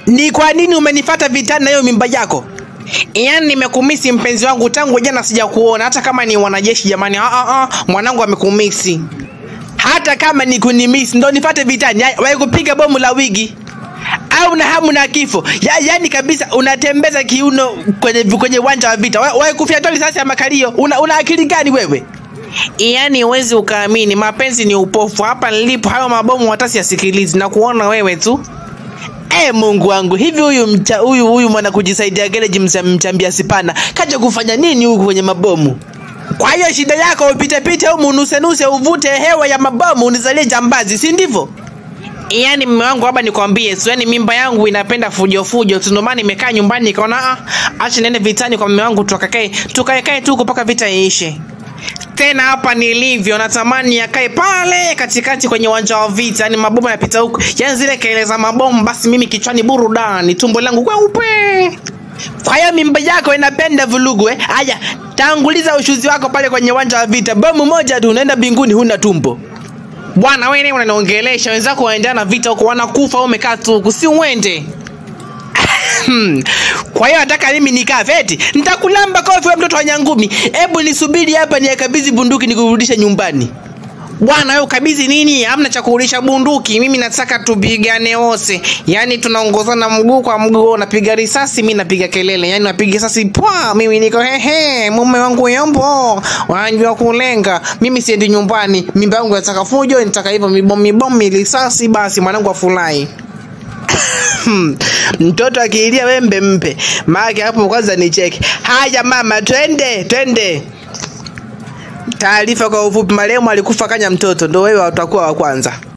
Ni kwa nini umenifata vitani na hiyo mimba yako? Yaani nimekumisi mpenzi wangu tangu jana sijakuona, hata kama ni wanajeshi jamani. Ah, ah, ah, mwanangu amekumisi. Hata kama ni kunimisi ndo nifate vitani, Ya- wahi kupiga bomu la wigi au na hamu na kifo ya, yani kabisa unatembeza kiuno kwenye kwenye uwanja wa vita, wahi kufyatua risasi ya makalio. Una, una akili gani wewe? Yaani huwezi ukaamini, mapenzi ni upofu. Hapa nilipo hayo mabomu hata siyasikilizi na kuona wewe tu. Eh, Mungu wangu, hivi huyu mcha, huyu huyu mwana kujisaidia gereji msa- mchambia sipana kaja kufanya nini huku kwenye mabomu? Kwa hiyo shida yako upite pite humu nusenuse uvute hewa ya mabomu unizalie jambazi, si ndivyo? Yaani mume wangu hapa nikwambie, so yani mimba yangu inapenda fujo fujo, tu ndio maana nimekaa nyumbani nikaona ah, acha niende vitani kwa mume wangu tukakae tukae kae tu huko mpaka vita iishe. Tena hapa nilivyo natamani yakae pale katikati kwenye uwanja wa vita, yani mabomu yanapita huko, yani zile kelele za mabomu, basi mimi kichwani burudani, tumbo langu kweupe. Kwa hiyo mimba yako inapenda vulugu eh? Aya, tanguliza ushuzi wako pale kwenye uwanja wa vita, bomu moja tu unaenda mbinguni, huna tumbo. Bwana wewe unaniongelesha, wenzako waendana na vita huko wanakufa, wewe umekaa tu huku, si uende? Hmm. Kwa hiyo nataka mimi nikafe eti nitakulamba kofi wewe mtoto wa nyangumi. Hebu nisubiri hapa niakabidhi bunduki nikurudishe nyumbani. Bwana wewe ukabidhi nini? Hamna cha kurudisha bunduki. Mimi nataka tupigane wose. Yaani tunaongozana mguu kwa mguu, unapiga risasi, mimi napiga kelele. Yaani napiga risasi pwa, mimi niko hehe, mume wangu yombo. Wanajua kulenga. Mimi siendi nyumbani. Mimba yangu nataka fujo, nitaka hivyo mibomu mibomu risasi basi mwanangu afurahi. Hmm. mtoto akiilia wembe mpe maake hapo kwanza ni cheki haya mama twende twende taarifa kwa ufupi marehemu alikufa kanya mtoto ndo wewe utakuwa wa kwanza